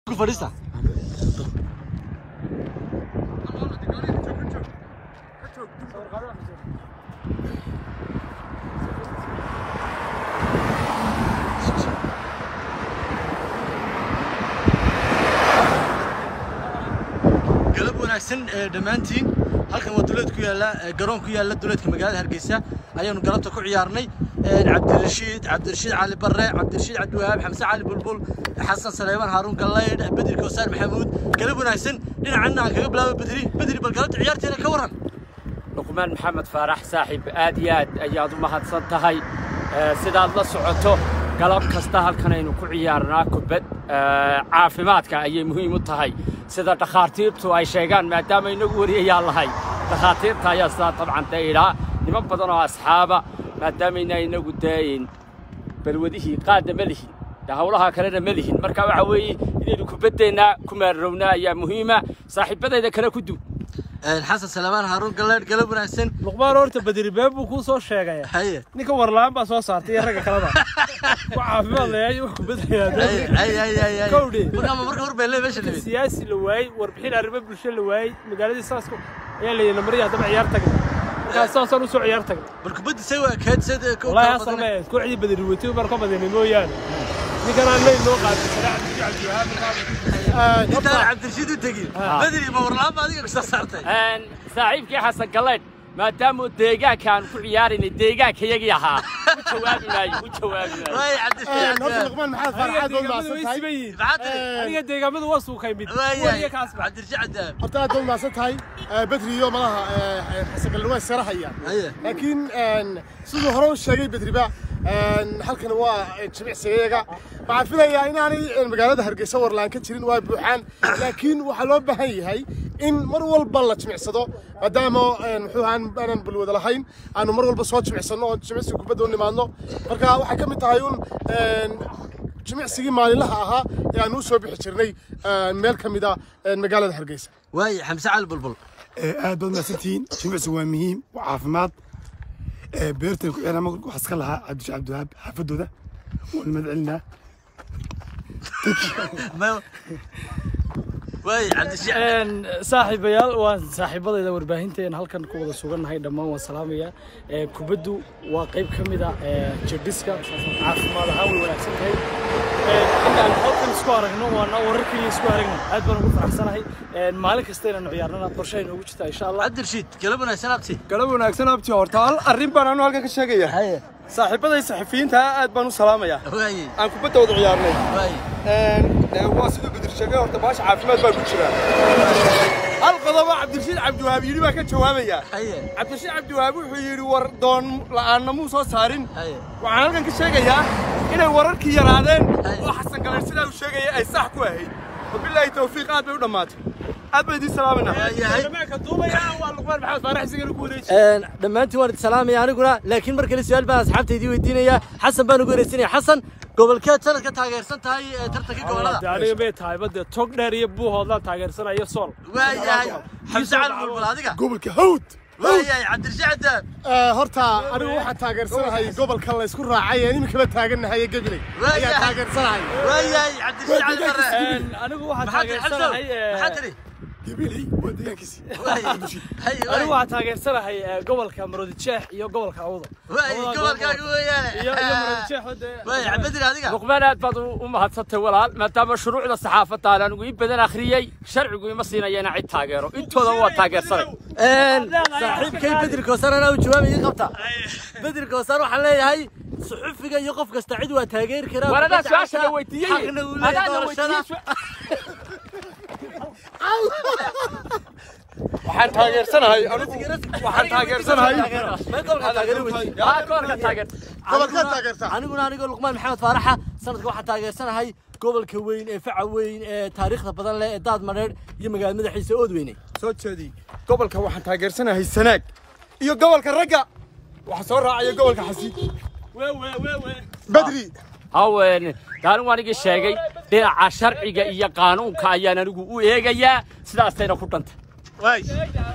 ku fadhiista galab wanaagsan ee dhammaantiin halkan waa duleed ku yaalla ee garoon ku yaalla duleedka magaalada hargeysa ayaanu galabta ku ciyaarnay Ee, cabdirashiid cabdirashiid cali barre cabdirashiid cabdiwahaab xamse cali bulbul xasan saleyman haaruun gallaydh bedri koosaar maxamuud galab wanaagsan dhinacanna aan kaga bilaabo bedri bedri bal galabta ciyaarteena ka waran luqmaan maxamed faarax saaxiib aad iyo aad ayaad u mahadsan tahay Ee, sidaad la socoto galab kasta halkan aynu ku ciyaarnaa kubad Ee, caafimaadka ayay muhiim u tahay sida dhakhaatiirtu ay sheegaan maadaama inagu wariyayaan lahay dhakhaatiirta ayaa sidaa dabcan dee idhaa niman badan oo asxaaba maadaamayna inagu daayin balwadihii qaadna ma lihin dee hawlaha kalena ma lihin marka waxa weeye inaynu kubaddeenna ku maarrowna ayaa muhiima saaxiibadayda kale ku dub Ee, xasan saleyman haaruun gallaydh galab wanaagsan luqmaan horta badri been buu kuu soo sheegaya haye ninka warlaan baa soo saartay iyo ragga kaleba ku caafimaad leeyahay wax haye kubadaya haye haye haye Kowdhi. marka ma marka hor bay leeyahay meesha nimid siyaasi la waayey warbixin arrimo bulsho la waayey magaaladii saasku ayaa la yidhi marya haddaba ciyaar tagna markaas saasaan usoo ciyaar tagna bal kubaddi say waa kayd sad wallaahi asal ma ahayd kooxdii badri weytay baan ka badinay mooyaane ninkan aan leyn noo qaadin intaan cabdirashiid u tegin bedri ma warlaaba adiga ku soo saartay Een, saaxiibkii xasan galeydh maadaamuu deegaankaan ku ciyaaraynay deegaankayagii ahaa u jawaabi maayo u jawaabi maayo waay cabdirashiid horta luqmaan maxaad farxaad baad mahadsan tahay maxaad tiri aniga deegaamadu waa suukay mid waayahay wariya kaasba cabdirashiid cabdiwahaab horta aad baad mahadsan tahay bedri iyo malaha xasangalle waa sarahayaan haye laakiin siduu hore u sheegay bedriba halkan waa jimicsigayaga waxaan filayaa inaanay magaalada hargeysa warlaan ka jirin waa buuxaan laakiin waxaa loo baahan yahay in mar walba la jimicsado maadaama muxuu ahaan aanan balwada lahayn aanu mar walba soo jimicsano oo jimicsiga kubadda u nimaadno marka waxay ka mid tahay un jimicsigii maalinlaha ahaa ee aanu u soo bixi jirnay meel ka mid ah magaalada hargeysa waay xamse cali bulbul aad baad mahadsantihiin jimicsigu waa muhiim waa caafimaad beertan ku ciyaara waxaa iska lahaa cabdisha cabdiwahaab xaafadooda waan mahad celinaa Ma- waay cabdirashiid Een, saaxiibayaal waan saaxiibadayda warbaahinteena halkan ku wada sugannahay dhammaan waan salaamayaa Ee, kubaddu waa qayb ka mid ah ee, jirdhiska caafimaad ahaan way wanaagsan tahay Ee, inaan halkan isku aragno waana wararkii isku aragno aad baan ugu faraxsanahay Ee, maalin kasta inaanu ciyaarnana qorshe ay noogu jirtaa insha allah cabdirashiid galab wanaagsan abti galab wanaagsan abti horta hal arrin baan anu halkan ka sheegaya haye saaxiibaday saxafiyiinta aad baan u salaamayaa waaye aan kubadda wada ciyaarnay waaye waa siduu bedir sheegay horta baasha caafimaad baa ku jira hal qodobo cabdirashiid cabdiwahaab yidhi baa ka jawaabaya haye cabdirashiid cabdiwahaab wuxuu yidhi war doon la'aanna muu soo saarin haye waxaan halkan ka sheegayaa inay wararkii yaraadeen Hay. oo xasan galeen sidaa uu sheegaya ay sax ku ahayd wabilaahi tawfiiq aad bay u dhammaatay aad baan idiin salaaminaa waayahay waa luqmaan maxamed faarax sigana ku wareeji dhammaantiin waan idin salaamaya aniguna laakiin mar kale su-aal baan asxaabta idiin weydiinaya xasan baan ugu wareysanaya xasan gobolkeed sanad ka taageersan tahay ee tartanka gobolada aniga bay tahay badde tog dheer iyo buuhoodlaan taageersanayo sool waayahay xamse cali bulbul adiga gobolka hawd waayahay cabdirashiid cabdiwahaab horta anigu waxaan taageersanahay gobolka la isku raacay ee iminkaba taagannahay ee gabiley Waayahay. ayaa taageersanahay waayahay cabdirashiid cali barre Een, anigu waxaan maxaa tiri xamse taageersanahay ee, maxaa tiri gabiley waa deegaankiisi waaye hay anigu waaye waxaan taageersanahay ee, gobolka maroodijeex iyo gobolka awdo waaye gobolkaaga weeyaane iyo iyo maroodijeex wade waaye cabdidir adiga luqmaan aad baad u u mahadsantay walaal maadaama shuruucda saxaafadda aan anigu in badan akhriyey sharcigu ima siinaya inaan cid taageero intooda waa taageersanay saaxiibkay bedri koosar anaa u jawaabay ii qabta bedri koosar waxaan leeyahay suxufiga iyo qof kasta cid waa taageeri karaa war adaa kubadda su-aasha cagta, la weydiiyey xaqna uu leeyahay Adaa la doorashada weydiiyey waxaan taageersanahay anigu waxaan taageersanahay Ma gobolka taageeri weydi Aa, gobolka taageer gobolkaad taageertaa aniguna anigoo luqmaan maxamed faaraxa sanadka waxaan taageersanahay gobolka weyn ee faca weyn ee taariikhda badan leh ee daad madheedh iyo magaalada madaxiisa oodweyne soo jeedi gobolka waxaan taageersanahay sanaag iyo gobolka ragga waxaa soo raacaya gobolka xasiid bedri haween anigu anigii sheegay dhinaca sharciga iyo qaanuunka ayaan anigu u eegayaa sidaasayna ku dhantay